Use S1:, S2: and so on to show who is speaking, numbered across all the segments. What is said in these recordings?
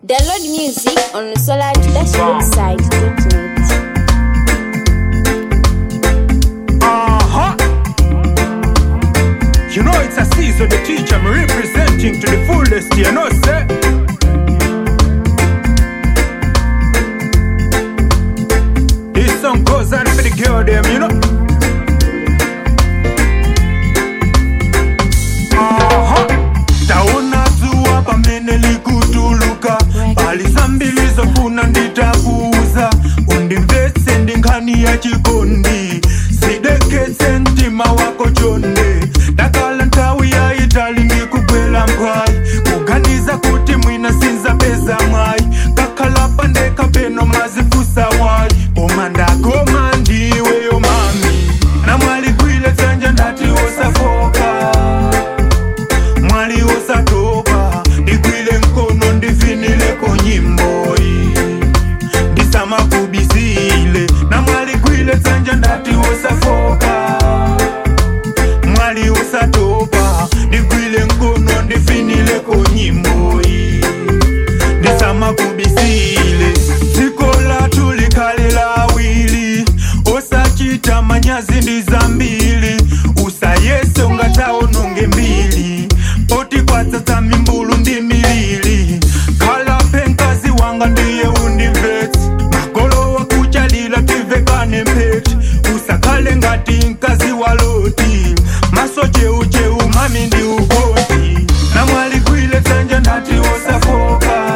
S1: Download music on the Solar Dash website.
S2: Uh-huh. You know it's a season the teacher I'm representing to the fullest, you know, sir. This song goes out for the girl them, you know. Aha. Taona zuwa pamene likutuluka pali zambiri zofuna nditakuuza undimvetse ndi nkhani ya chikondi sideketse mtima wako chonde ndakhala nthawi yayitali ndikugwera mphwayi kuganiza kuti mwina sinzapeza mwayi kakhala pandekha peno mazifusa wayi koma ndakoma ndiweyo mami namwaligwile dzanja ndati wosafoka mwali usatopa ndigwile mkono ndivinileko nyimboyi ndisamakubisile na mwali gwile dzanja ndati usafoka mwali usatopa ndigwile mkono ndivinileko nyimboyi ndisamakubisile dziko lathu likhale lawili osachita manyazi ndi zambiri usayese ungataononge mbili poti kwatsatsa mimbulu ndi milili khala penkazi wanga ndiye undimvetse magolo wakuchalila tivekane mpheti usakhale ngati mkazi wa loti maso cheucheu mami ndi ugoti namwaligwile dzanja ndati wosafoka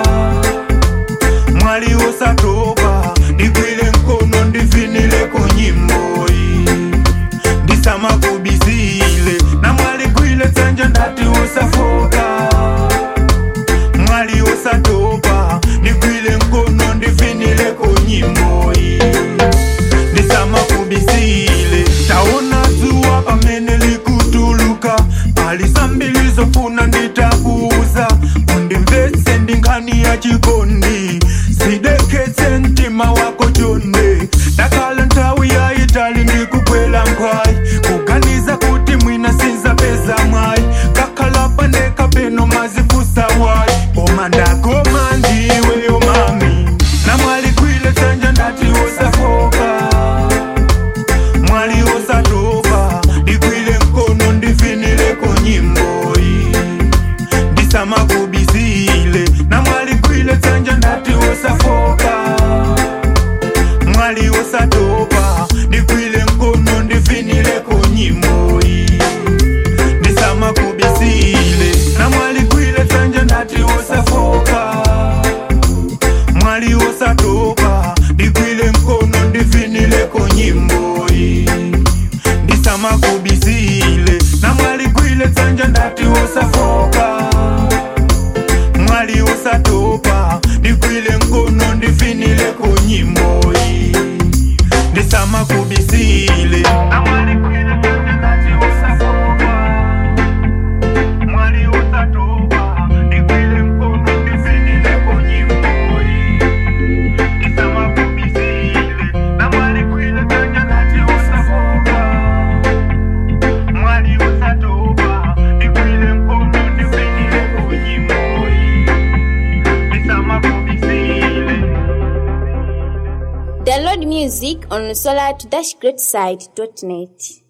S2: mwali usatopa ndigwile mkono ndivinileko nyimboyi ndisamakubisile na mwali gwile dzanja ndati usafoka mwali usatopa ndigwile mkono ndivinileko nyimboyi ndisamakubisile taona dzuwa pamene likutuluka pali zambiri zofuna nditakuuza undimvetse ndi nkhani ya chikondi sideketse mtima wako chonde ndakhala nthawi yayitali ndikugwera mphwayi kuganiza kuti mwina sinzapeza mwayi kakhala pandekha peno mazifusa wayi koma ndakoma ndiweyo mami namwaligwile dzanja ndati usafoka mwali usatopa ndigwile mkono ndivinileko nyimboyi ndisamakubisile na mwali gwile dzanja ndati usafoka mwali usatopa ndigwile mkono ndivinileko nyimboyi ndisamakubisile na mwali gwile dzanja ndati usafoka mwali usatopa ndigwile mkono ndivinileko nyimboyi ndisamakubisile na mwali gwile dzanja ndati usafoka mwali usatopa ndigwile mkono ndivinileko nyimboyi ndisamakubisile na mwali gwile dzanja ndati usafoka mwali usatopa ndigwile mkono ndivinileko nyimboyi ndisamakubisile na mwali gwile dzanja ndati usafoka mwali usatopa ndigwile mkono ndivinileko nyimboyi ndisamakubisile
S1: Download music on the Solar Dash Great site.net.